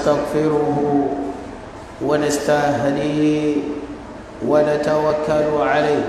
ونستغفره ونستهديه ونتوكل عليه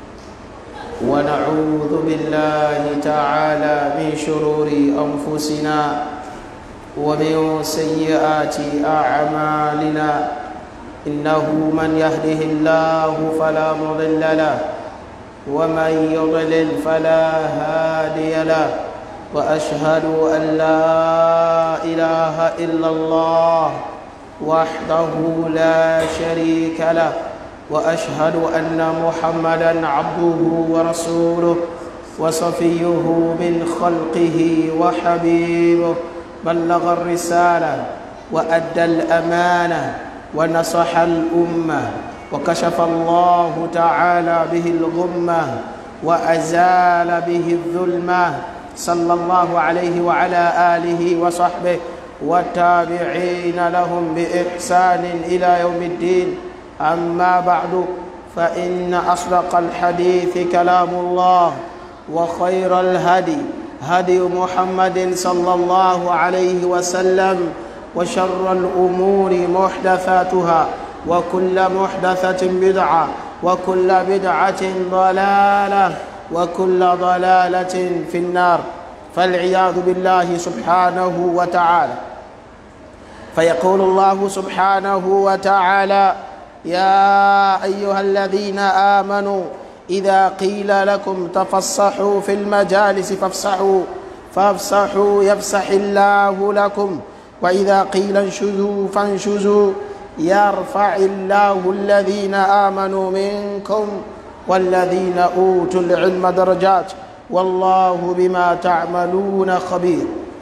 ونعوذ بالله تعالى من شرور أنفسنا ومن سيئات أعمالنا إنه من يهده الله فلا مضل له ومن يضلل فلا هادي له وأشهد أن لا إله إلا الله وحده لا شريك له واشهد ان محمدا عبده ورسوله وصفيه من خلقه وحبيبه بلغ الرساله وادى الامانه ونصح الامه وكشف الله تعالى به الغمه وازال به الظلمه صلى الله عليه وعلى اله وصحبه والتابعين لهم باحسان الى يوم الدين أما بعد فإن أصدق الحديث كلام الله وخير الهدي هدي محمد صلى الله عليه وسلم وشر الأمور محدثاتها وكل محدثة بدعة وكل بدعة ضلالة وكل ضلالة في النار فالعياذ بالله سبحانه وتعالى فيقول الله سبحانه وتعالى يا ايها الذين امنوا اذا قيل لكم تفصحوا في المجالس فافصحوا فافصحوا يفسح الله لكم واذا قيل انشزوا فانشزوا يرفع الله الذين امنوا منكم والذين اوتوا العلم درجات والله بما تعملون خبير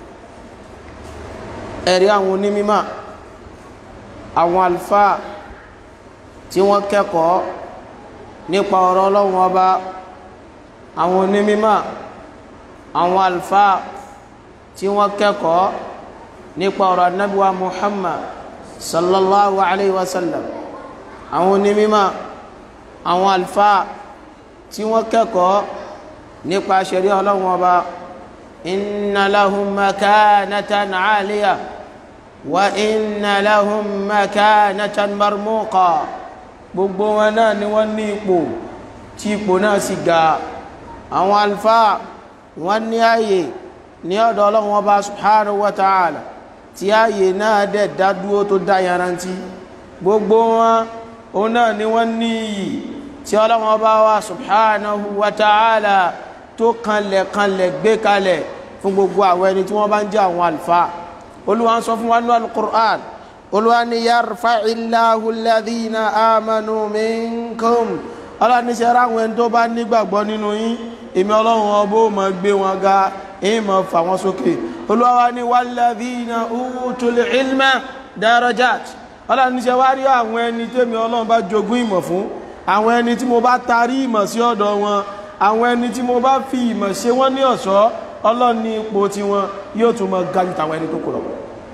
ẹ̀rí àwọn onímọ̀ àwọn àlùfáà tí wọ́n kẹ́kọ̀ọ́ nípa ọ̀rọ̀ ọlọ́run ọba àwọn onímọ̀ àwọn àlùfáà tí wọ́n kẹ́kọ̀ọ́ nípa ọ̀rọ̀ anábíwá muhammad sallallahu alayhi wa sallam àwọn onímọ̀ àwọn àlùfáà tí wọ́n kẹ́kọ̀ọ́ nípa ṣẹ̀rí ọlọ́run ọba inna lahum makanatan aliya wa inna lahum makanatan marmuqa gbogbo wọn náà ni wọ́n ní ipò tí ipò náà sì ga àwọn alfáà wọ́n ní ààyè ní ọ̀dọ̀ ọlọ́run ọba subhanahu wa ta'ala tí ààyè náà dẹ̀ dádúró tó dá yarantí gbogbo wọn òun náà ni wọ́n ní iyì tí ọlọ́run ọba wa subhanahu wa ta'ala tó kanlẹ̀ kanlẹ̀ gbé kalẹ̀ fún gbogbo àwọn ẹni tí wọ́n bá ń jẹ́ àwọn alfáà olúwa ń sọ fún wa nínú al-Qur'an olùwàní yarfa'i Allahu alladhina amanu minkum ọlọ́ni ṣe ra àwọn ẹni tó bá nígbàgbọ́ nínú yín èmi ọlọ́run ọbọ̀ mọ̀ gbé wọn ga èyí mọ̀ fà wọ́n sókè olúwa ní walladhina utul ilma darajat ọlọ́ni ṣe wá rí àwọn ẹni tẹ́mi ọlọ́run bá jogún ìmọ̀ fún àwọn ẹni tí mo bá tarí ìmọ̀ sí ọ̀dọ̀ wọn àwọn ẹni tí mo bá fi ìmọ̀ ṣe wọ́n ní ọ̀ṣọ́ ọlọ́ni ipò tiwọn yóò tún mọ ga jù tàwọn ẹni tó kù lọ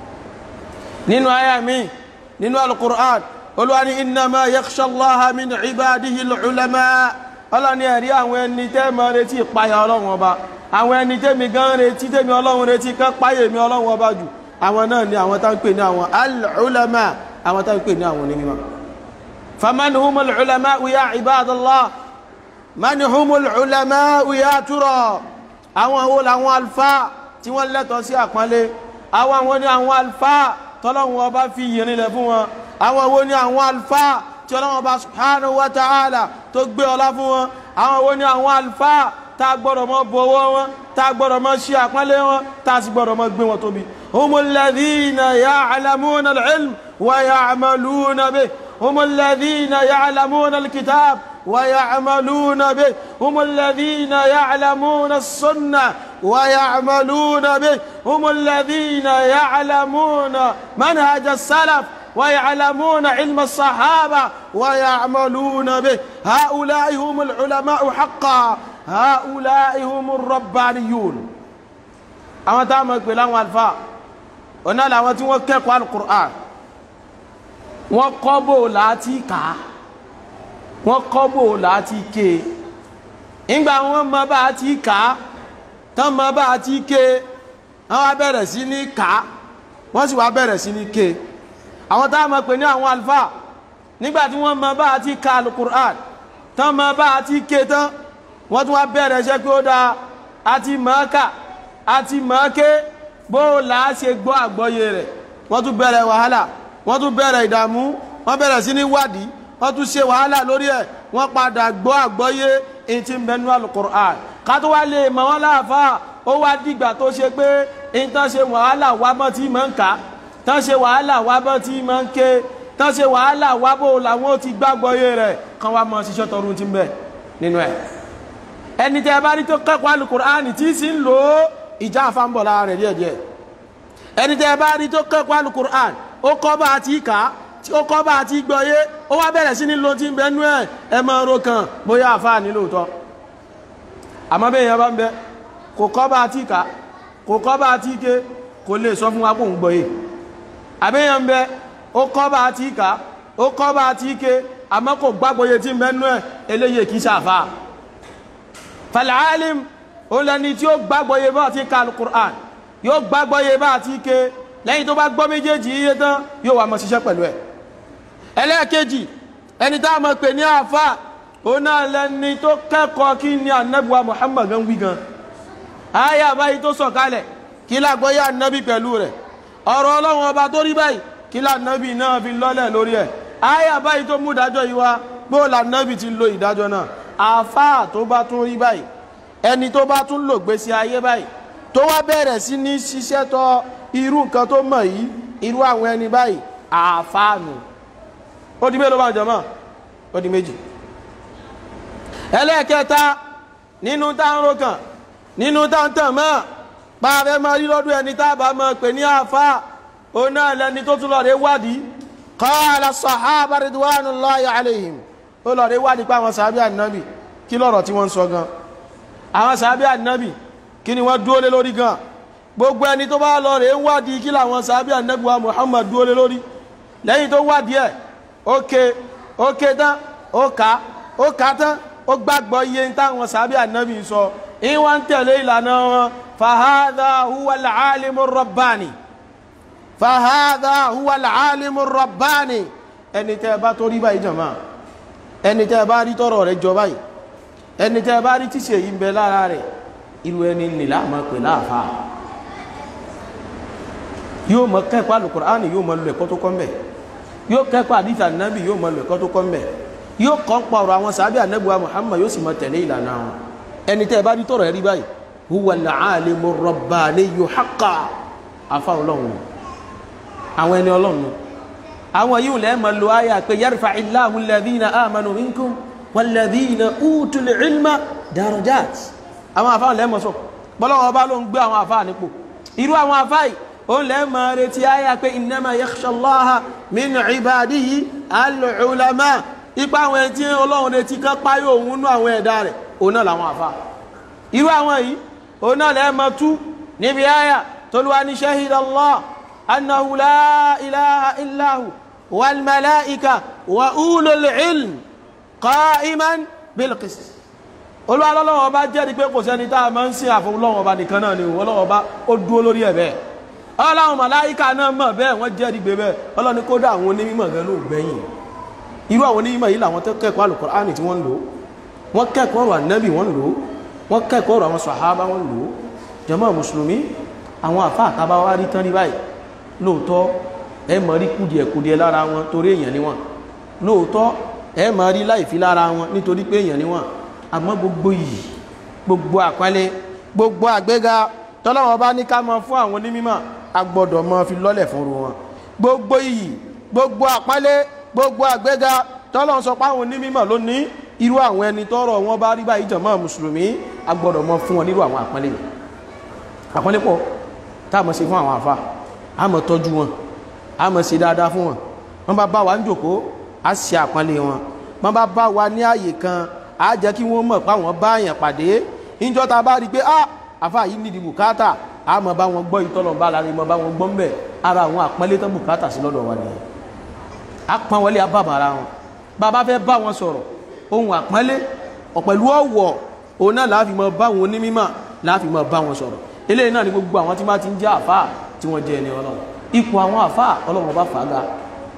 nínú àyà mi nínú alukur'an olúwani innama yakhsha allaha min ibadihi al-ulama ọlọ́ni ẹ̀rí àwọn ẹni tẹ́ mọ́ retí ìpayà ọlọ́run ọba àwọn ẹni tẹ́mi gan retí tẹ́mi ọlọ́run retí kán páyè mi ọlọ́run ọba jù àwọn náà ni àwọn tá ń pè ní àwọn al-ulama àwọn tá ń pè ní àwọn onímọ̀ faman humul ulama ya ibadallah man humul ulama ya tura àwọn wo làwọn alfa tí wọ́n lẹ́tọ̀ọ́ sí àpọ́nlé àwọn àwọn ni àwọn alfa tọ́lọ́run ọba fi yìnrìnlẹ̀ fún wọn àwọn wo ni àwọn alfa tí ọlọ́run ọba subhanahu wa ta'ala tó gbé ọlá fún wọn àwọn wo ni àwọn alfa tá a gbọ́dọ̀ mọ́ bọ̀wọ́ wọn tá a gbọ́dọ̀ mọ́ ṣe àpọ́nlé wọn tá a sì gbọ́dọ̀ mọ́ gbé wọn tóbi humul ladhina ya'lamuna al-ilm wa ya'maluna bih humul ladhina ya'lamuna al-kitab ويعملون به هم الذين يعلمون السنة ويعملون به هم الذين يعلمون منهج السلف ويعلمون علم الصحابة ويعملون به هؤلاء هم العلماء حقا هؤلاء هم الربانيون أما تعمل بلان والفاء ọ̀nà làwọn tí wọ́n kẹ́kọ̀ọ́ alukur'an wọ́n kọ́ bò láti kà á wọ́n kọ́ bò láti ké ìgbà wọn mọ bá a ti kà á tán mọ bá a ti ké wọ́n wá bẹ̀rẹ̀ sí ní kà á wọ́n sì wá bẹ̀rẹ̀ sí ní ké àwọn tá a mọ̀ pé ní àwọn alfa nígbà tí wọ́n mọ bá a ti ka alukur'an tán mọ bá a ti ké tán wọ́n tún wá bẹ̀rẹ̀ iṣẹ́ pé ó dáa a ti mọ̀ ọ́ kà a ti mọ̀ ọ́ ké bó o là á ṣe gbọ́ àgbọ́yé rẹ̀ wọ́n tún bẹ̀rẹ̀ wàhálà wọ́n tún bẹ̀rẹ̀ ìdààmú wọ́n bẹ̀rẹ̀ sí ní wádìí wọ́n tún ṣe wàhálà lórí ẹ̀ wọ́n padà gbọ́ àgbọ́yé èyí tí ń bẹnu alukur'an ká tó wá lè mọ̀ wọ́n láàfáà ó wá dìgbà tó ṣe pé èyí tán ṣe wàhálà wá mọ́ tí mọ̀ ń kà á tán ṣe wàhálà wá bọ́ tí mọ̀ ń ké tán ṣe wàhálà wá bó làwọn ó ti gbàgbọ́yé rẹ̀ kán wá mọ́ ṣiṣẹ́ tọrún ti ń bẹ nínú ẹ̀ ẹni tẹ́ bá rí tó kẹ́kọ̀ọ́ alukur'an tí sì ń lò ó ìjà àfàǹbọ̀ lára rẹ̀ díẹ̀díẹ̀ ẹni tẹ́ bá rí tó kẹ́kọ̀ọ́ alukur'an ó kọ́ bá a ti kà á ó kọ́ bá a ti gbọ́yé ó wá bẹ̀rẹ̀ sí ní lo ti ń bẹ nú ẹ̀ ẹ mọ ọ̀rọ̀ kan bóyá àfáà ní lóòótọ́ àmọ́ bẹ́ẹ̀ yẹn bá ń bẹ kò kọ́ bá a ti kà kò kọ́ bá a ti ké kò lè sọ fún wa kó ń gbọ́yé àbẹ́yẹn ń bẹ ó kọ́ bá a ti kà ó kọ́ bá a ti ké àmọ́ kò gbàgbọ́yé tí ń bẹ nú ẹ̀ eléyìí kì í ṣàfáà fàlàálìm òun lẹni tí ó gbàgbọ́yé bá ti ka alukur'an yóò gbàgbọ́yé bá ti ké lẹ́yìn tó bá gbọ́ méjèèjì iye tán yóò wà mọ́ ṣiṣẹ́ pẹ̀lú ẹ̀ ẹlẹ́ẹ̀kejì ẹni tá a mọ̀ pé ní àfà òun náà lẹni tó kẹ́kọ̀ọ́ kí ni anabiwa muhammad gan wí gan ayé àbáyé tó sọ̀kalẹ̀ kí lágbọ́yé anabi pẹ̀lú rẹ̀ ọ̀rọ̀ ọlọ́run ọba tó rí báyìí kí lànàbì náà fi lọ́lẹ̀ lórí ẹ̀ ayé àbáyé tó mú ìdájọ́ yìí wá gbó lànàbì ti lo ìdájọ́ náà àfà tó bá tún rí báyìí ẹni tó bá tún lò gbèsè ayé báyìí tó wá bẹ̀rẹ̀ sí ní ṣiṣẹ́ tọ́ irú nǹkan tó mọ̀ yìí irú àwọn ẹni báyìí àfáànù ó di mélòó bá ń jọmọ́ ó di méjì ẹlẹ́ẹ̀kẹta nínú táwọn kan nínú táwọn tàn mọ́ pààrẹ mọ́ rí lọ́dún ẹni tábà mọ́ pè ní àfá ó náà lẹni tó tún lọ́ọ̀rẹ́ wádìí qala sahaba ridwanullahi alayhim ó lọ́ọ̀rẹ́ wádìí pa àwọn sàábí ànábì kí lọ́rọ̀ tí wọ́n ń sọ gan àwọn sàábí ànábì kí ni wọ́n dúó lé lórí gan gbogbo ẹni tó bá lọ rẹ̀ ń wádìí kí làwọn sàábí ànẹ́gbà Muhammad dúó lé lórí lẹ́yìn tó wádìí ẹ̀ ókè ókè tán ó ká ó ká tán ó gbàgbọ́ iye táwọn sàábí ànẹ́bì sọ ìwọ̀n tẹ̀lé ìlànà wọn fahadha huwa al-alimu rabbani fahadha huwa al-alimu rabbani ẹni tẹ́ bá tó rí báyìí jàmá ẹni tẹ́ bá rí tọ́rọ̀ rẹ̀ jọ báyìí ẹni tẹ́ bá rí tíṣe yìí ń bẹ lára rẹ̀ irú ẹni nìlá máa pè láàfáà yóò mọ kẹ́kọ̀ọ́ alukur'ani yóò mọ lu ẹ̀kọ́ tó kọ́ mbẹ̀ yóò kẹ́kọ̀ọ́ àdìsí ànábì yóò mọ lu ẹ̀kọ́ tó kọ́ mbẹ̀ yóò kọ́ ń pa ọ̀rọ̀ àwọn sàábì ànábìwá muhammad yóò sì mọ tẹ̀lé ìlànà wọn ẹni tẹ́ ẹ bá rí tọ̀rọ̀ ẹ rí báyìí huwa al-alimu rabbaniyyu haqqan afa ọlọ́run àwọn ẹni ọlọ́run àwọn yìí lẹ́ẹ̀ mọ lu ayà pé yarfa'illahu alladhina amanu minkum walladhina utul ilma darajat àwọn afa lẹ́ẹ̀ mọ sọ bọ́lọ́wọ́ bá ló ń gbé àwọn afa nípò irú àwọn afa yìí òun lẹ́ máa retí ayá pé innama yakhsha Allaha min ibadihi al-ulama ipa àwọn ẹni tí ọlọ́run retí kan páyé òun nú àwọn ẹ̀dá rẹ̀ òun náà làwọn àfa irú àwọn yìí òun náà lẹ́ máa tú níbi ayá tolúwa ní shahida Allah annahu la ilaha illahu wal malaika wa ulul ilm qa'iman bil qist olúwa lọ́wọ́ ọba jẹ́rìí pé kò sẹ́ni tá a máa ń sìn àfọwọ́lọ́wọ́ ọba nìkan náà ni ọlọ́wọ́ ọba ó dúró lórí ẹ̀ bẹ́ẹ̀ ọlọ́run màláíkà náà mọ̀ bẹ́ẹ̀ wọ́n jẹ́ ìgbé bẹ́ẹ̀ ọlọ́ni kódà àwọn onímọ̀ gan ló gbẹ̀yìn irú àwọn onímọ̀ yìí làwọn tó kẹ́kọ̀ọ́ Al-Qur'ani tí wọ́n lò wọ́n kẹ́kọ̀ọ́ ọ̀rọ̀ ànábì wọ́n lò wọ́n kẹ́kọ̀ọ́ ọ̀rọ̀ àwọn sàhábà wọ́n lò jàmá mùsùlùmí àwọn àfa àtàbá wa rí tán rí báyìí lóòótọ́ ẹ mọ̀ rí kùdìẹ̀kùdìẹ̀ lára wọn torí èèyàn ni wọ́n lóòótọ́ ẹ mọ̀ rí láìfi lára wọn nítorí pé èèyàn ni wọ́n àmọ́ gbogbo yìí gbogbo àpẹẹlẹ gbogbo àgbéga tọ́lọ́wọ́n bá ní ká mọ fún àwọn onímọ̀ agbọ́dọ̀ mọ́ fi lọ́lẹ̀ fún ru wọn gbogbo iyì gbogbo àpálẹ́ gbogbo àgbéga tọ́lọ́ sọ pé àwọn onímọ̀ ló ní irú àwọn ẹni tọ́rọ̀ wọn bá rí báyìí jàmá mùsùlùmí agbọ́dọ̀ mọ́ fún wọn nírú àwọn àpálẹ́ yìí àpálẹ́ pọ̀ tá a mọ̀ ṣe fún àwọn àfa a mọ̀ tọ́jú wọn a mọ̀ ṣe dáadáa fún wọn wọ́n bá bá wa ń jòkó a ṣe àpálẹ́ wọn wọ́n bá bá wa ní àyè kan a jẹ́ kí wọ́n mọ̀ pé àwọn bá yàn pàdé níjọ́ ta bá rí pé ah àfa yìí nídìí bùkátà a mọ̀ bá wọn gbọ́ ìtọ́lọ̀ bá lára mọ̀ bá wọn gbọ́ mbẹ̀ ara àwọn àpọ́nlé tó bùkátà sí lọ́dọ̀ wa nìyẹn a pọ́n wọlé abábàrà wọn bàbá fẹ́ bá wọn sọ̀rọ̀ ohun àpọ́nlé ọ̀pẹ̀lú ọ̀wọ̀ òun náà láàfin mọ̀ bá wọn onímọ̀ láàfin mọ̀ bá wọn sọ̀rọ̀ eléyìí náà ni gbogbo àwọn tí wọ́n ti ń jẹ́ àfà tí wọ́n jẹ́ ẹni ọlọ́run ipò àwọn àfà ọlọ́run bá fàága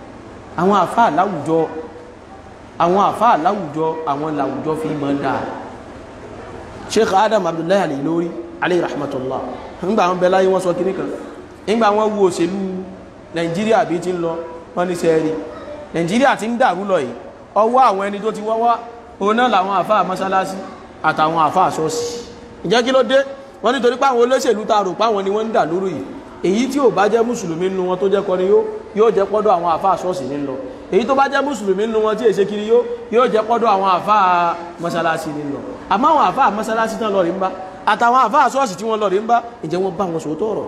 àwọn àfáà láwùjọ àwọn àfáà láwùjọ àwọn làwùjọ fi mọ́ dáa sheikh adam abdullahi al-Ilori alayhi rahmatullah nígbà wọn bẹ láyé wọn sọ kíní kan nígbà wọn wo òṣèlú nàìjíríà bí ti ń lọ wọn ní sẹ́ẹ̀rì nàìjíríà ti ń dàrú lọ yìí ọwọ́ àwọn ẹni tó ti wọ́wọ́ òun náà làwọn àfáà mọ́sálásí àtàwọn àfáà ṣọ́ọ̀ṣì ìjẹ́ kí ló dé wọ́n nítorí pé àwọn olóṣèlú ta rò páwọn ni wọ́n ń dà lóru yìí èyí tí ò bá jẹ́ mùsùlùmí nínú wọn tó jẹ́ kọrin yóò yóò jẹ́ pọ́dọ̀ àwọn àfáà ṣọ́ọ̀ṣì ní lọ èyí tó bá jẹ́ mùsùlùmí nínú wọn tí èṣe kiri yóò yóò jẹ́ pọ́dọ̀ àwọn àfáà mọ́sálásí ní lọ àmọ́ àwọn àfáà mọ́sálásí tán lọ rí ń bá àtàwọn àfáà ṣọ́ọ̀ṣì tí wọ́n lọ rí ń bá ìjẹ́ wọ́n bá wọn sòótọ́ ọ̀rọ̀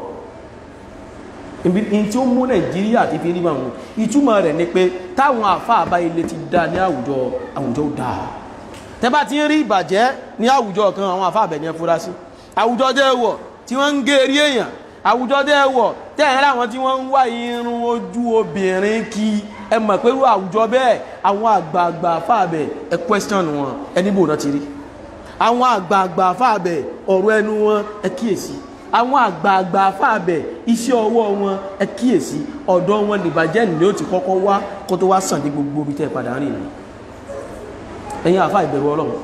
ibi tí ó mú nàìjíríà ti fi rí bá wọn ìtumọ̀ rẹ̀ ni pé táwọn àfáà bá ilé ti dá ní àwùjọ àwùjọ dáa tẹ́ bá ti ń rí ìbàjẹ́ ní àwùjọ kan àwọn àfáà bẹ̀ ní ẹfúra sí àwùjọ dẹ́ wọ̀ tí wọ́n ń gé eré èèyàn àwùjọ dẹ́ wọ̀ tẹ́ẹ̀ láwọn tí wọ́n ń wá irun ojú obìnrin kí ẹ mọ̀ pé àwùjọ bẹ́ẹ̀ àwọn àgbààgbà fáàbẹ̀ ẹ question wọn ẹni bò náà ti rí àwọn àgbààgbà fáàbẹ̀ ọ̀rọ̀ ẹnu wọn ẹ kíyèsí àwọn àgbààgbà fáàbẹ̀ iṣẹ́ ọwọ́ wọn ẹ kíyèsí ọ̀dọ̀ wọn nìbàjẹ́ ni ó ti kọ́kọ́ wá kó tó wá sàn ní gbogbo ibi tẹ́ padà rìn ní ẹ̀yin àfá ìbẹ̀rù ọlọ́run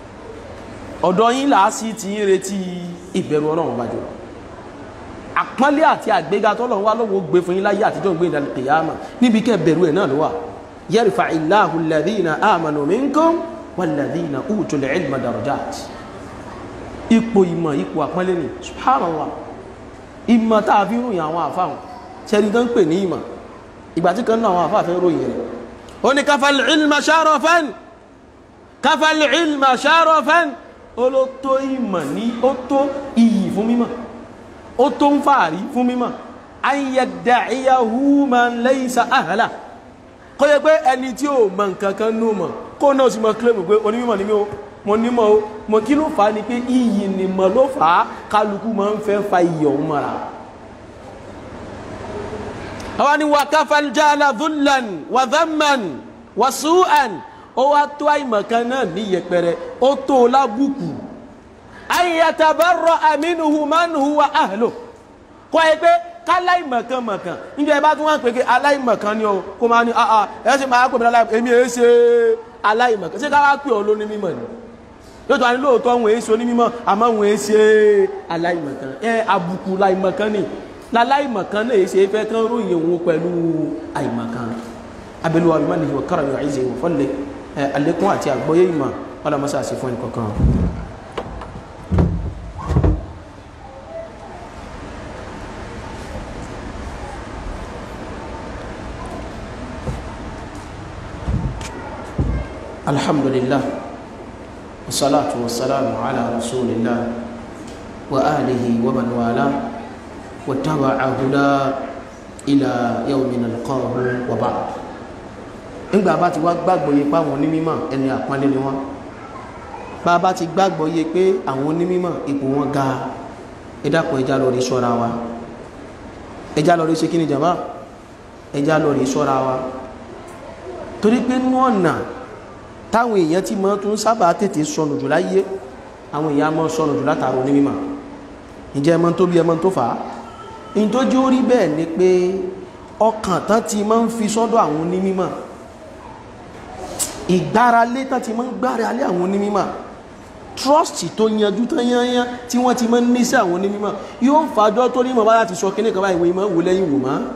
ọ̀dọ̀ yín làá sí ti ń retí ìbẹ̀rù ọlọ́run bá jọ àpọ́nlé àti àgbéga tọ́lọ̀ wá lọ́wọ́ gbé fún yín láyé àtijọ́ gbé ìdàlẹ̀ kìyàmà níbi kẹ́ bẹ̀rù ẹ̀ náà ló wà yarfa illahu alladhina amanu minkum walladhina utul ilma darajat ipò ìmọ̀ ipò àpọ́nlé ni subhanallah ìmọ̀ tá a fi ròyìn àwọn àfáwọn ṣẹ́ni tó ń pè ní ìmọ̀ ìgbà tí kan náà àwọn àfáà fẹ́ ròyìn rẹ̀ ó ní kafal ilma sharafan kafal ilma sharafan ó ló tó ìmọ̀ ní ó tó iyì fún mímọ̀ ó tó ń fàárí fún mímọ̀ ayyadda'iyahu man laysa ahla kó yẹ pé ẹni tí ó mọ̀ nǹkankan nú mọ̀ kó náà sì mọ̀ kílẹ̀mù pé onímọ̀ ní mí o mo nímọ̀ o mo kí ló fà á ni pé iyì ni mọ̀ ló fà á kálukú máa ń fẹ́ fa iyì ọ̀hún mọ́ra àwọn ni wàkàfàl jàlá dhullan wa dhamman wa su'an ó wá tó àìmọ̀kan náà ní yẹpẹrẹ ó tó lábùkù ayatabarra aminuhu man huwa ahlu kọ́ ẹ pé káláìmọ̀kan mọ̀kan níbi ẹ bá tún wọ́n pè é aláìmọ̀kan ni o kó máa ní àà ẹ ṣe máa pè mí aláìmọ̀kan èmi èé ṣe aláìmọ̀kan ṣé káwá pè ọ́ lóní mímọ̀ ni yóò tó wá ní lóòótọ́ wọn èé ṣe onímọ̀ àmọ́ wọn èé ṣe aláìmọ̀kan ẹ àbùkù láìmọ̀kan ni láláìmọ̀kan náà èé ṣe fẹ́ kán ròyìn òun pẹ̀lú àìmọ̀kan abẹ́lúwa bí má nìyí wọ̀ kára yóò àìṣe ìwọ̀ fọ́lẹ̀ àlékún àti àgbọ́yé ìmọ̀ ọlọ́mọṣà sí fún ẹnìkọ̀ọ̀kan الحمد لله والصلاة والسلام على رسول الله وآله ومن والاه واتبع هدى إلى يوم نلقاه وبعد ńgbà bá ti wá gbàgbọ́ yé pé àwọn onímọ̀ ẹni àpọ́nlé ni wọ́n bá bá ti gbàgbọ́ yé pé àwọn onímọ̀ ipò wọn ga ẹ dákun ẹja lọ rí ṣọ́ra wa ẹja lọ rí ṣe kí ni jàmbá ẹja lọ rí ṣọ́ra wa torí pé nú ọ̀nà táwọn èèyàn tí mọ́ tún sábà tètè sọnù jù láyé àwọn èèyàn mọ́ sọnù jù látàrò ní mímọ̀ ìjẹ́ ẹmọ tó bí ẹmọ tó fà á in tó jí ó rí bẹ́ẹ̀ ni pé ọkàn tán ti máa ń fi sọ́dọ̀ àwọn onímọ̀ ìgbáralé tán ti máa ń gbáralé àwọn onímọ̀ trust tó yanjú tán yányán tí wọ́n ti máa ń ní sí àwọn onímọ̀ yóò ń fàájọ́ tó nímọ̀ bá láti sọ kíní kan báyìí wọ́n ìmọ̀ wò lẹ́yìn wò máa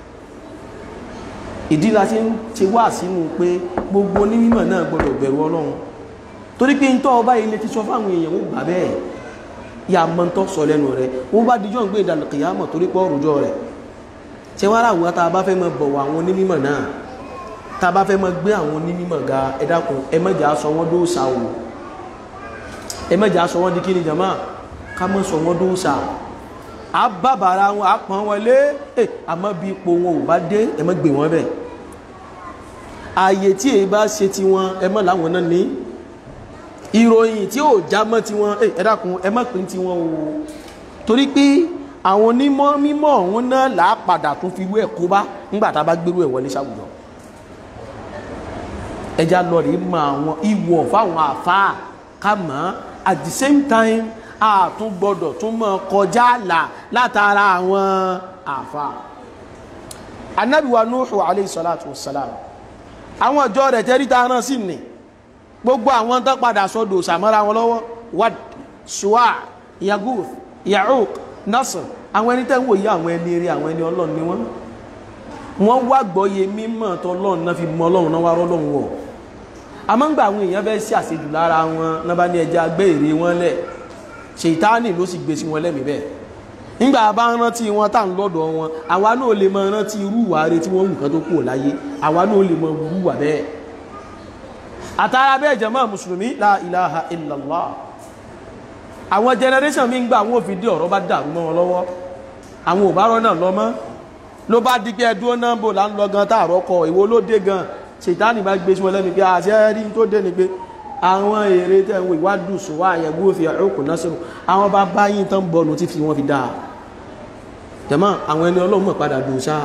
ìdí la ti ń ṣe wá sínú pé gbogbo onímọ̀ náà gbọdọ̀ bẹ̀rù ọlọ́run torí pé ntọ́ ọba ilé ti sọ fáwọn èèyàn ó gbà bẹ́ẹ̀ yà mọ́ ntọ́ sọ lẹ́nu rẹ̀ wọ́n bá dijọ́ ń gbé ìdàlù kìyàmọ̀ torí pé ọ̀rùjọ rẹ̀ ṣé wàá rà wọ́n tá a bá fẹ́ mọ bọ̀wọ̀ àwọn onímọ̀ náà tá a bá fẹ́ mọ gbé àwọn onímọ̀ ga ẹ dákun ẹ mọ̀jà sọ wọ́n dóòsà o ẹ mọ̀jà sọ wọ́n di kí ni jàmá ká mọ̀ sọ wọ́n dóòsà a bàbàrà wọn a pọn wọn lé ẹ àmọ́ bí ipò wọn ò bá dé ẹ mọ́ gbé wọn bẹ̀ ààyè tí èyí bá ṣe ti wọn ẹ mọ́ láwọn náà ní ìròyìn tí ò já mọ́ ti wọn ẹ dákun ẹ mọ́ pín ti wọn o torí pé àwọn onímọ̀ mímọ̀ ọ̀hún náà là á padà tún fi irú ẹ̀ kó bá nígbà tá a bá gbérú ẹ̀ wọlé sáwùjọ ẹja lọ rí mọ àwọn ìwọ̀ fáwọn àfáà ká mọ̀ at the same time a tún gbọdọ̀ tún mọ́ kọjá àlà látara àwọn àfà anabi wa nuhu alayhi salatu wa salam àwọn ọjọ́ rẹ̀ tẹ́rí ta rán sí ni gbogbo àwọn tó padà sọ́dọ̀ sàmọ́ra wọn lọ́wọ́ wad suwa yaguth ya'uq nasr àwọn ẹni tẹ́ ń wòye àwọn ẹni eré àwọn ẹni ọlọ́run ni wọ́n wọ́n wá gbọ́yé mímọ̀ tọ́lọ́run náà fi mọ ọlọ́run náà wá rọ́lọ́run wọ̀ àmọ́ ń gba àwọn èèyàn fẹ́ sí àṣejù lára wọn náà bá ní ẹja gbé èrè wọn lẹ̀ ṣètáàní ló sì gbé sí wọn lẹ́mìí bẹ́ẹ̀ nígbà bá ń rántí wọn tá ń lọ́dọ̀ wọn àwa náà lè mọ rántí irú ìwà rẹ tí wọ́n wù kán tó kúrò láyé àwa náà lè mọ irú ìwà bẹ́ẹ̀ àtàrà bẹ́ẹ̀ jàmáà mùsùlùmí la ilaha illallah àwọn generation mi ń gbà àwọn òfin dé ọ̀rọ̀ bá dàrú mọ́ wọn lọ́wọ́ àwọn ò bá rọ́ náà lọ mọ́ ló bá di pé ẹdúró náà bò là ń lọ gan táàrọ̀ kọ ìwo ló dé gan ṣètánì bá gbé sí wọn lẹ́nu pé àṣẹ rí tó dé ni pé àwọn èrè tẹ̀ ń wo ìwádùn sùnwó àyẹ̀wò òfin ọ̀rọ̀kùn náà sọ̀rọ̀ àwọn bá báyìí tán bọ̀nù tí fi wọ́n fi dáa tẹ̀mọ́ àwọn ẹni ọlọ́run mọ̀ padà dùn sáà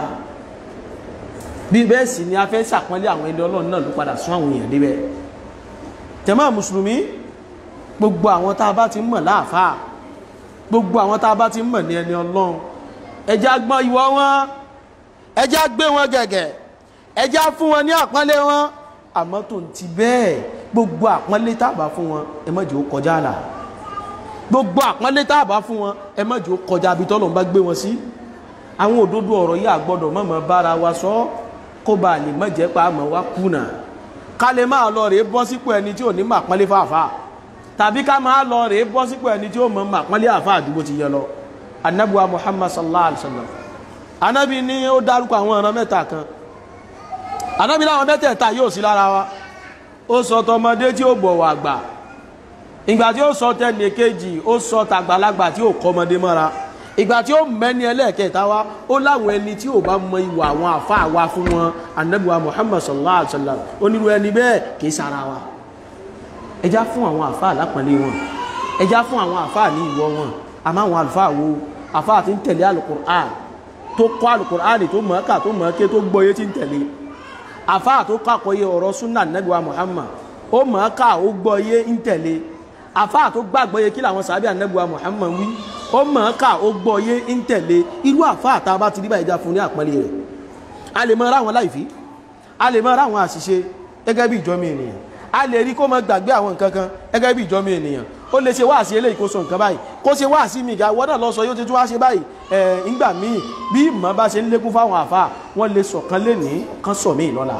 bí bẹ́ẹ̀ sì ni a fẹ́ sàpọ́nlé àwọn ẹni ọlọ́run náà ló padà sún àwọn èèyàn débẹ̀ tẹ̀mọ́ mùsùlùmí gbogbo àwọn tá a bá ti mọ̀ láàfáà gbogbo àwọn tá a bá ti mọ̀ ní ẹni ọlọ́run ẹjá gbọ́n ìwọ wọn ẹjá gbé wọn gẹ̀gẹ̀ ẹjá fún wọn ní àpọ́nlé wọn àmọ́ tó ń ti bẹ́ẹ̀ gbogbo àpọ́nlé tá a bá fún wọn ẹ má jẹ́ ó kọjá àlà gbogbo àpọ́nlé tá a bá fún wọn ẹ má jẹ́ ó kọjá àbí tọ́lọ̀ ń bá gbé wọn sí àwọn òdodo ọ̀rọ̀ yìí àgbọ́dọ̀ mọ̀mọ́ bára wa sọ kó ba lè má jẹ́ pa àmọ́ wa kùnà ká lè máa lọ rèé bọ́ sípò ẹni tí ò ní mà pọ́nlé fàáfàá tàbí ká máa lọ rèé bọ́ sípò ẹni tí ó mọ̀ mà pọ́nlé àfáà àdúgbò ti yẹ lọ anabuwa muhammad sallallahu alaihi wasallam anabi ní ó dárúkọ àwọn ọ̀ràn mẹ́ta kan anabi láwọn mẹ́tẹ̀ẹ̀ta yóò sí lára wa ó sọ tọmọdé tí ó bọ̀wọ̀ àgbà ìgbà tí ó sọ tẹnì kejì ó sọ tàgbàlagbà tí ó kọmọdé mọ́ra ìgbà tí ó mẹ́ni ẹlẹ́ẹ̀kẹta wa ó láwọn ẹni tí ò bá mọ ìwà àwọn àfáà wa fún wọn anabuwa muhammad sallallahu alaihi wasallam onírú ẹni bẹ́ẹ̀ kì í sara wa ẹjá fún àwọn àfáà lápọ̀nlé wọn ẹjá fún àwọn àfáà ní ìwọ wọn àmọ́ àwọn àlùfáà wo àfáà tí ń tẹ̀lé alukur'an tó kọ́ alukur'an tó mọ̀ ká tó mọ̀ ké tó gbọ́yé tí ń tẹ̀lé àfáà tó kàkọ́yé ọ̀rọ̀ súnà nẹ́gbẹ̀wá Muhammad ó mọ̀ ká ó gbọ́yé ń tẹ̀lé àfáà tó gbàgbọ́yé kí làwọn sàbí ànẹ́gbẹ̀wá Muhammad wí ó mọ̀ ká ó gbọ́yé ń tẹ̀lé irú àfáà tá a bá ti rí báyìí já fún ní àpẹẹlẹ rẹ̀ a lè mọ ra àwọn láìfí a lè mọ ra àwọn àṣìṣe gẹ́gẹ́ bí ìjọ́mi ènìyàn a lè rí kó mọ gbàgbé àwọn nǹkan kan gẹ́gẹ́ bí ìjọ́mi ènìyàn ó lè ṣe wáàsí eléyìí kó sọ nǹkan báyìí kó ṣe wáàsí mi ìgbà wọ́n náà lọ sọ yóò ti tún wá ṣe báyìí ẹ̀ ńgbà míì bí ìmọ̀ bá ṣe ń lékún fáwọn àfa wọ́n lè sọ̀kan lénìí kan sọ míì lọ́la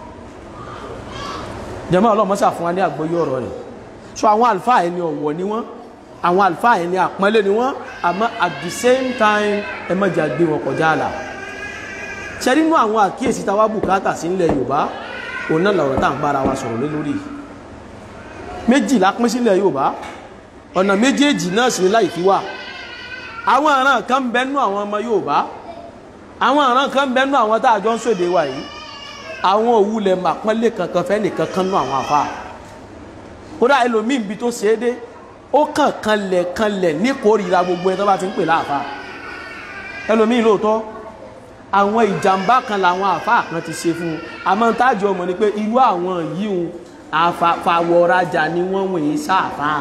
jẹ́mọ́ ọlọ́mọṣà fún wa ní àgbọ́yé ọ̀rọ̀ rẹ̀ so àwọn àlùfáà ẹni ọ̀wọ̀ ni wọ́n àwọn àlùfáà ẹni àpọ́nlé ni wọ́n àmọ́ at the same time ẹ má jà gbé wọn kọjá àlà ṣe nínú àwọn àkíyèsí táwa bùkátà sí ilẹ̀ Yorùbá òun náà lọ̀rọ̀ tá à ń bára wa sọ̀rọ̀ lé lórí méjìlá pín sílẹ̀ Yorùbá ọ̀nà méjèèjì náà sì ní láì fi wà àwọn àrán kan bẹnu àwọn ọmọ Yorùbá àwọn àrán kan bẹnu àwọn tá a jọ ń sòde wa yìí àwọn òwúlẹ̀ màpọ́nlé kankan fẹ́ nìkan kan nú àwọn àfa kódà ẹlòmíì bí tó ṣe é dé ó kàn kanlẹ̀ kanlẹ̀ níkórìíra gbogbo ẹ tó bá ti ń pè láàfa ẹlòmíì lóòótọ́ àwọn ìjàmbá kan làwọn àfa kan ti ṣe fún un àmọ́ táàjọ ọmọ ni pé irú àwọn yìí ń àfàwọ̀rajà ni wọ́n wọ̀nyí sáàfà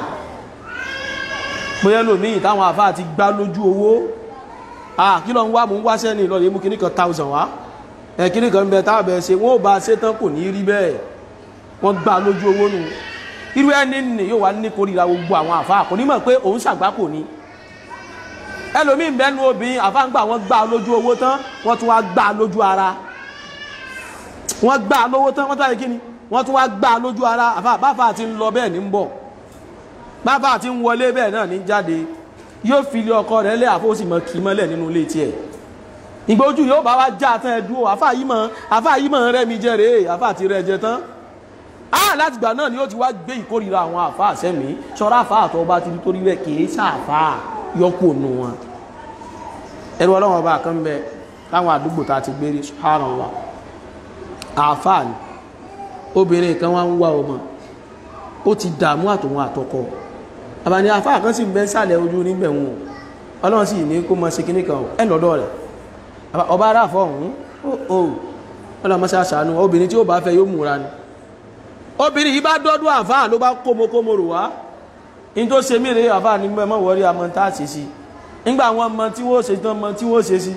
bóyá lòmíì táwọn àfà ti gbá lójú owó kí lọ ń wá mú ń wáṣẹ́ ní ìlọ́lẹ̀ mú kìníkan thousand wá kìníkan bẹ tábẹ̀ ṣe wọ́n bá ṣe tán kò ní rí bẹ́ẹ̀ wọ́n gbá lójú owó nù irú ẹni nì yóò wá ní kórìíra gbogbo àwọn àfà kò ní mọ̀ pé òun ṣàgbákò ni ẹlòmíì bẹ́nu obìnrin àfà ń gbà wọ́n gbá lójú owó tán wọ́n tún wá gbá lójú ara wọ́n gbá lówó tán wọ́n tún wá kí ni wọ́n tún wá gbá lójú ara àfà báfà ti ń lọ bẹ́ẹ̀ ní ń bọ̀ báfà ti ń wọlé bẹ́ẹ̀ náà ní jáde yóò fi ilé ọkọ rẹ̀ lé àfóòsì mọ́ kì í mọ́lẹ̀ nínú ilé tiẹ̀ ìgbójú yóò bá wá já tán ẹ dúró àfà yìí mọ̀ àfà yìí mọ̀ rẹ́ mi jẹ́ rèé àfà ti rẹ̀ jẹ tán á láti gbà náà ni ó ti wá gbé ìkórìíra àwọn àfà àṣẹ́mi ṣọ́ra àfà àtọ́ bá ti rí torí rẹ̀ kì í ṣàfà yọkù nù wọn ẹrú ọlọ́wọ́n bá kan bẹ láwọn àdúgbò tá a ti gbé rí subhanallah àfà ni obìnrin kan wá ń wá ọmọ ó ti dààmú àtòwọn àtọkọ àbàní afá kan sì ń bẹ sàlẹ̀ ojú níbẹ̀ wọn ọlọ́run sì ní kó mọ sí kíní kan ẹ lọ́dọ̀ rẹ̀ ọba aráàfọ̀ ọ̀hún ó ọlọ́run mọ́sá sànú obìnrin tí ó bá fẹ́ yóò múra ni obìnrin yìí bá dọ́dún àfá ló bá kómokómo rò wá in tó ṣe mí rèé àfá ní mọ́ wọrí àmọ́ tá a ṣe sí nígbà àwọn ọmọ tí wọ́n ṣe tán mọ tí wọ́n ṣe sí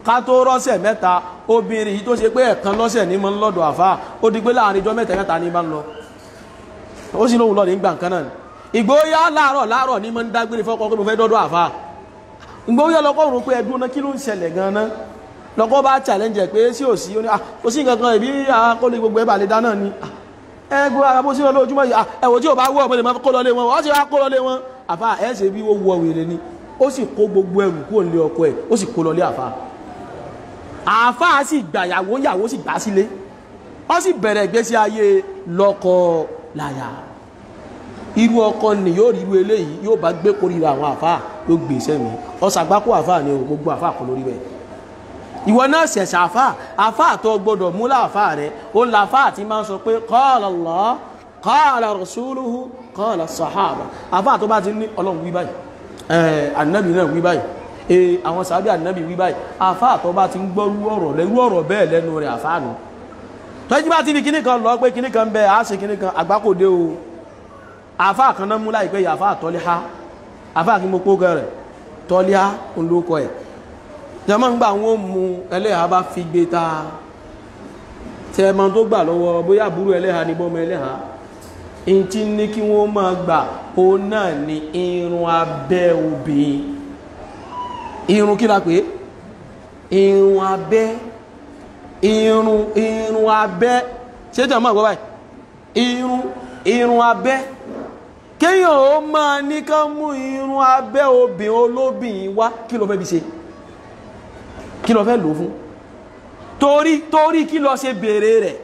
ká tó rọ́sẹ̀ mẹ́ta obìnrin yìí tó ṣe pé ẹ̀kan lọ́sẹ̀ ní mọ́ ń lọ́dọ̀ àfá ó di pé láàrin ijọ́ mẹ́ta mẹ́ta ní bá ń lọ ó sì lóhun lọ ní gbà nǹkan náà ìgbóyá láàárọ̀ láàárọ̀ ní mọ́ ń dágbére fọ́kọ́ pé mo fẹ́ dọ́dọ̀ àfá ìgbóyá lọ́kọ́ rò pé ẹdún náà kí ló ń ṣẹlẹ̀ gan-an lọ́kọ́ bá challenge pé sí ò sí ó ní ó sí nǹkan kan ìbí àkọlé gbogbo ẹ̀bà lè dáná ni ẹgbẹ́ ara bó sí wọn lójúmọ́ yìí ẹ̀wọ̀ tí ò bá wọ́ ọmọ lè máa kó lọlé wọn wọ́n sì wá kó lọlé wọn àfá ẹ̀ ṣe bí ó wọ wèrè ni ó sì kó gbogbo ẹrù kúrò nílé ọkọ ẹ̀ ó sì kó lọlé àfá àfá sì gbàyàwó yàwó sì gbà sílé ó sì bẹ̀rẹ̀ ìgbésí ayé lọ́kọ láya irú ọkọ ni yóò rí irú eléyìí yóò bá gbé kórìíra àwọn àfá yóò gbé sẹ́mi ọ̀sàgbákò àfá ni o gbogbo àfá kọ lórí bẹ́ẹ̀ ìwọ náà ṣẹ̀ṣẹ̀ àfá àfá àtọ́ gbọdọ̀ mú láàfá rẹ̀ ó láfá àti máa ń sọ pé qala Allah qala rasuluhu qala sahaba àfá àtọ́ bá ti ní ọlọ́run wí báyìí ànábì náà wí báyìí ee àwọn sàábì ànábì wí báyìí àfá àtọ́ bá ti ń gbọ́rú ọ̀rọ̀ lẹ́rú ọ̀rọ̀ bẹ́ẹ̀ lẹ́nu rẹ̀ àfá nù tọ́jú bá ti ní kíní kan lọ pé kíní kan bẹ́ẹ̀ á ṣe kíní kan àgbákòdé o àfá kan náà mú láìpẹ́ yìí àfá àtọ́lẹ́há àfá kí mo pó gẹ̀rẹ̀ tọ́lẹ́há ń lókọ ẹ̀ jẹmọ́ ń gbà wọ́n mú ẹlẹ́ha bá fi gbé ta tẹ́ẹ̀mọ́ tó gbà lọ́wọ́ bóyá àbúrò ẹlẹ́ha ní bọ́mọ ẹlẹ́ha in tí ní kí wọ́n máa gbà ó náà ni irun abẹ́ obìnrin irun kí la pé irun abẹ́ irun irun abẹ́ ṣé jẹ́ mọ́ àgbọ́ báyìí irun irun abẹ́ kéèyàn ó máa ní ká mú irun abẹ́ obìnrin olóbìnrin wá kí ló fẹ́ bí ṣe kí lọ fẹ́ lò fún torí torí kí lọ ṣe bèèrè rẹ̀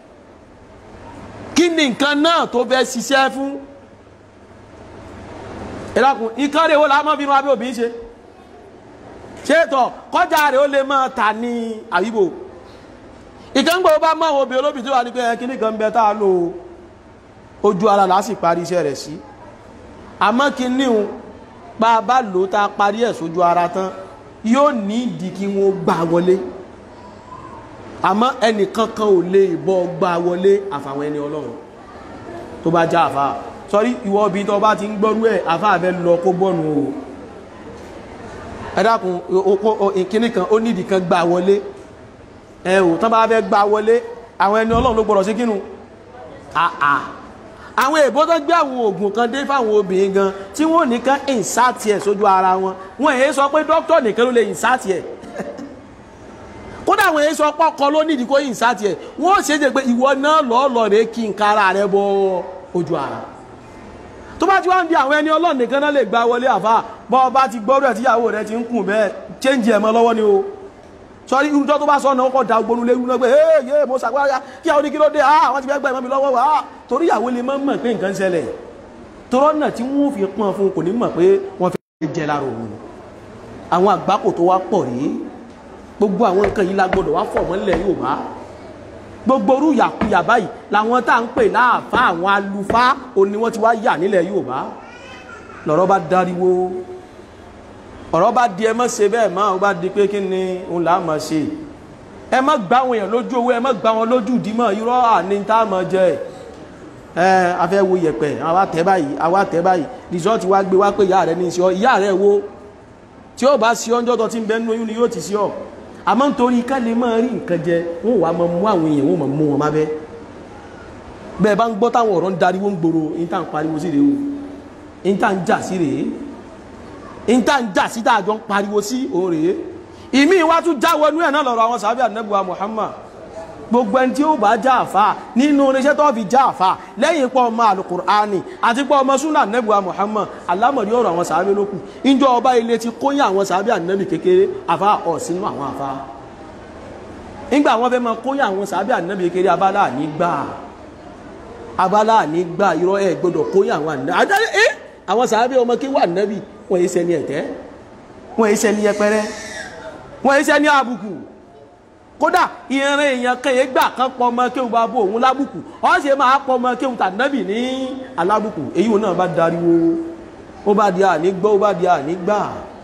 kí ni nǹkan náà tó fẹ́ ṣiṣẹ́ fún ìlàkùn nǹkan rẹ̀ ó lámọ́ bínú abẹ́ òbí ṣe ṣe tọ̀ kọjá rẹ̀ ó lè máa tà ní àyíbò ìkẹ́ngbò bá mọ́ obì olóbì tó wà ní pé ẹkí ní kan bẹ táà lò ojú ara lásì parí iṣẹ́ rẹ̀ sí àmọ́ kí níhun bá bá lò tá parí ẹ̀ sójú ara tán yóò ní ìdí kí wọ́n gbà wọlé àmọ́ ẹnìkankan ò lè bọ́ gbà wọlé àfàwọn ẹni ọlọ́run tó bá já àfà sọrí ìwọ obìnrin tó bá ti ń gbọ́rú ẹ̀ àfà àfẹ́ lọ kó bọ́nu o ẹ dákun ìkíní kan ó nídìí kan gbà wọlé ẹ ò tán bá fẹ́ gbà wọlé àwọn ẹni ọlọ́run ló gbọ́dọ̀ sí kínú àà àwọn èbó tó gbé àwọn oògùn kan dé fáwọn obìnrin gan tí wọ́n nìkan ìsáàtì ẹ̀ sójú ara wọn wọ́n èyí sọ pé dókítà nìkan ló lè ìsáàtì ẹ̀ kódà àwọn èyí sọ pọ́kọ ló nídìí kó ìsáàtì ẹ̀ wọ́n ṣe é jẹ́ pé ìwọ náà lọ́ọ̀lọ́ rẹ̀ kí n kára rẹ̀ bọ ojú ara tó bá ti wá ń di àwọn ẹni ọlọ́run nìkan náà lè gba wọlé àfà bọ́ ọ bá ti gbọ́rọ̀ ẹ̀ tíyàwó rẹ̀ ti ń kùn bẹ́ẹ̀ change ẹ̀ mọ́ lọ́wọ́ ni o sọrí irújọ́ tó bá sọ náà kọ́ da ogbonu lérú náà pé ee mo ṣàgbára kí àwọn oníkí ló dé ah àwọn ti fẹ́ gbà ìmọ̀ mi lọ́wọ́ wa ah torí ìyàwó lè mọ́ mọ̀ pé nǹkan ṣẹlẹ̀ torọ́ náà tí wọ́n fi pọ́n fún kò ní mọ̀ pé wọ́n fi jẹ lára òun àwọn àgbákò tó wá pọ̀ rí gbogbo àwọn nǹkan yìí la gbọdọ̀ wá fọ̀ mọ́ nílẹ̀ Yorùbá gbogbo orú yàkuyà báyìí làwọn tá à ń pè láàfá àwọn alufa òní wọ́n ti wá yà nílẹ̀ Yorùbá lọ́rọ̀ bá dáríwó ọ̀rọ̀ bá di ẹ mọ́ ṣe bẹ́ẹ̀ máa ó bá di pé kí ni òun là á mọ̀ ṣe ẹ má gbá àwọn èèyàn lójú owó ẹ má gbá wọn lójú ìdímọ̀ irọ́ àní tá a mọ̀ jẹ ẹ afẹ́ wo yẹ̀pẹ̀ àwa tẹ́ báyìí àwa tẹ́ báyìí rìsọ́ọ̀tì wá gbé wá pé ìyá rẹ ní í ṣe ọ ìyá rẹ wo tí ó bá ṣe ọjọ́ tó ti ń bẹ nínú oyún ni yóò ti ṣe ọ àmọ́ nítorí ká lè máa rí nǹkan jẹ wọn wàá máa mú àwọn èèyàn wọn máa mú wọn má bẹ́ bẹ́ẹ̀ bá ń gbọ́ táwọn ọ̀rọ̀ ń dariwo ń gbòòrò ní tá à ń pariwo sí rèé o ní tá à ń jà sí rèé ìta ń jà síta àjọ ń pariwo sí òun rèé ìmí wá tún já wọnú ẹ̀ náà lọ́rọ̀ àwọn sàábì ànẹ́bùwà Muhammad gbogbo ẹni tí ó bá já àfà nínú oníṣẹ́ tó fi já àfà lẹ́yìn pọ̀ ọmọ alukur'ani àti pọ̀ ọmọ súnà ànẹ́bùwà Muhammad alámọ̀rí ọ̀rọ̀ àwọn sàábì lókù ìjọ ọba ilé ti kóyìn àwọn sàábì ànẹ́bì kékeré àfà ọ̀ sínú àwọn àfà nígbà wọn fẹ́ máa kóyìn àwọn sàábì ànẹ́bì kékeré abala ànígbà abala ànígbà irọ́ ẹ̀ gbọ́dọ̀ kóyìn àwọn ànẹ́bì àwọn sàábì ọmọ kí wà ànẹ́bì wọ́n yí sẹ́ni ẹ̀tẹ́ wọ́n yí sẹ́ni yẹpẹrẹ wọ́n yí sẹ́ni àbùkù kódà ìrìn èèyàn kẹyẹ gbà kan pọ ọmọ kéwù bá bó òun lábùkù ọ́n ṣe máa pọ ọmọ kéwù tànàbì ní alábùkù èyí wọn náà bá dariwo ó bá di àní gbọ́ ó bá di àní gbà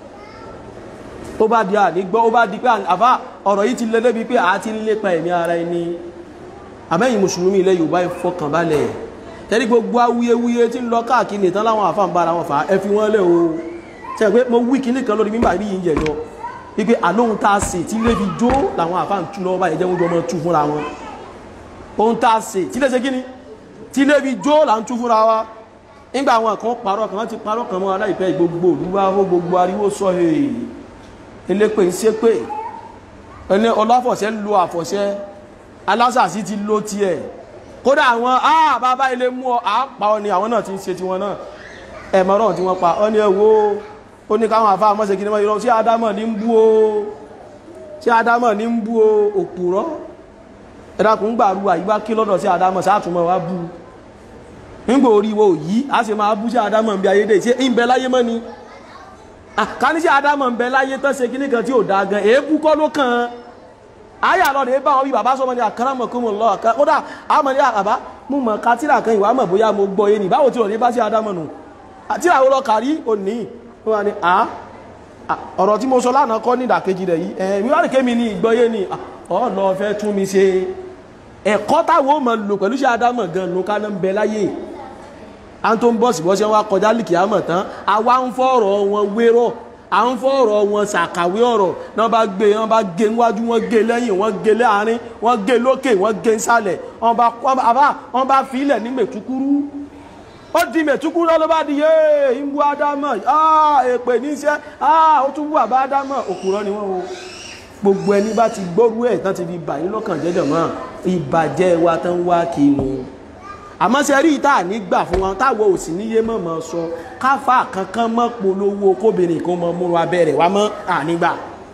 ó bá di àní gbọ́ ó bá di pé àfá ọ̀rọ̀ yìí ti lé débi pé àá ti ń lépa ẹ̀mí ara ẹni àmẹ́yìn mùsùlùmí ilẹ̀ Yorùbá ìfọkànbalẹ̀ tẹ́lí gbogbo awuyewuye tí ń lọ káàkiri nìtàn láwọn àfáàn bára wọn fà á ẹ fi wọ́n lẹ̀ o tẹ́ pé mo wí kíní kan lórí mímbà rí yìí jẹ̀jọ́ wípé àlóhun tá a sè tí lè fi jó làwọn àfáà ń tú lọ́wọ́ báyìí jẹ́ wọ́n jọ mọ́ tú fúnra wọn ohun tá a sè tí lè ṣe kí ni tí lè fi jó là ń tú fúnra wa nígbà àwọn kan parọ́ kan ti parọ́ kan mọ́ aláìpẹ́ gbogbo olúwa ó gbogbo ariwo sọ èè elépè ń ṣépè ẹni ọlọ́fọ̀ṣẹ́ lo àfọ̀ṣẹ́ alásàsí ti lo tiẹ̀ kódà àwọn àà bàbá ilé mú ọ àpá ọ ni àwọn náà ti ń ṣe tiwọn náà ẹ̀mọ́ràn tí wọ́n pa ọ ní ẹwọ́ ó ní káwọn àfáà mọ́sẹ̀ kí ní mọ́ irọ́ sí adámọ̀ ní ń bú o sí adámọ̀ ní ń bú o òpùrọ́ ẹ̀dàkùn gbàrú àyíwá kí lọ́dọ̀ sí adámọ̀ sátúmọ̀ wá bú nígbò orí wo yìí a sì máa bú sí adámọ̀ bí ayédè ṣe ń bẹ láyé mọ́ ni ká ní sí adámọ̀ ń bẹ láyé tán ṣe kíní kan tí ò dáa gan èébú kọ́ ló kàn án ayé àlọ́ rẹ̀ bá wọn bí bàbá sọmọ ní àkàràmọ̀ kó mọ̀ lọ kódà àmọ̀ ní àbá mú mọ̀ ká tíra kan ìwà mọ̀ bóyá mo gbọ́ yé ni báwo tí ò ní bá sí adámọ̀ nù tíra wo lọ kàrí òní ó wà ní à ọ̀rọ̀ tí mo sọ lánàá kọ́ ní ìdàkejì rẹ̀ yìí ẹ̀ mi wá ní kémi ní ìgbọ́yé ni ọ̀ lọ fẹ́ tún mi ṣe ẹ̀kọ́ táwọn ò mọ̀ lò pẹ̀lú sí adámọ̀ gan ló ká náà ń bẹ láyé à ń tó ń bọ̀ sí bọ́sẹ̀ wá kọjá líkì àmọ̀ tán àwa ń fọ̀rọ̀ wọn wérọ̀ à ń fọ̀rọ̀ wọn ṣàkàwé ọ̀rọ̀ náà bá gbé wọn bá gé níwájú wọn gé lẹ́yìn wọn gé láàrin wọn gé lókè wọn gé nsàlẹ̀ wọn bá wọn bá fi ilẹ̀ ní mẹ̀túkúrú ó di mẹ̀túkúrú lọ́lọ́ bá di yéé ń bú ádámọ̀ èpè níṣẹ́ ó tún bú àbá ádámọ̀ òkúrọ́ ni wọ́n wo gbogbo ẹni bá ti gbọ́rú ẹ̀ tán ti fi bà yín lọ́kàn jẹ́jọ̀ mọ́ ìbàjẹ́ wa tán wá kí wọn àmọ́ ṣe rí ìta nígbà fún wọn táwọn ò sì níyé mọ̀ mọ́ sọ káfà kankan mọ́ polówó kóbìnrin kan mọ́ múra abẹ́rẹ́ wa mọ́ ànígbà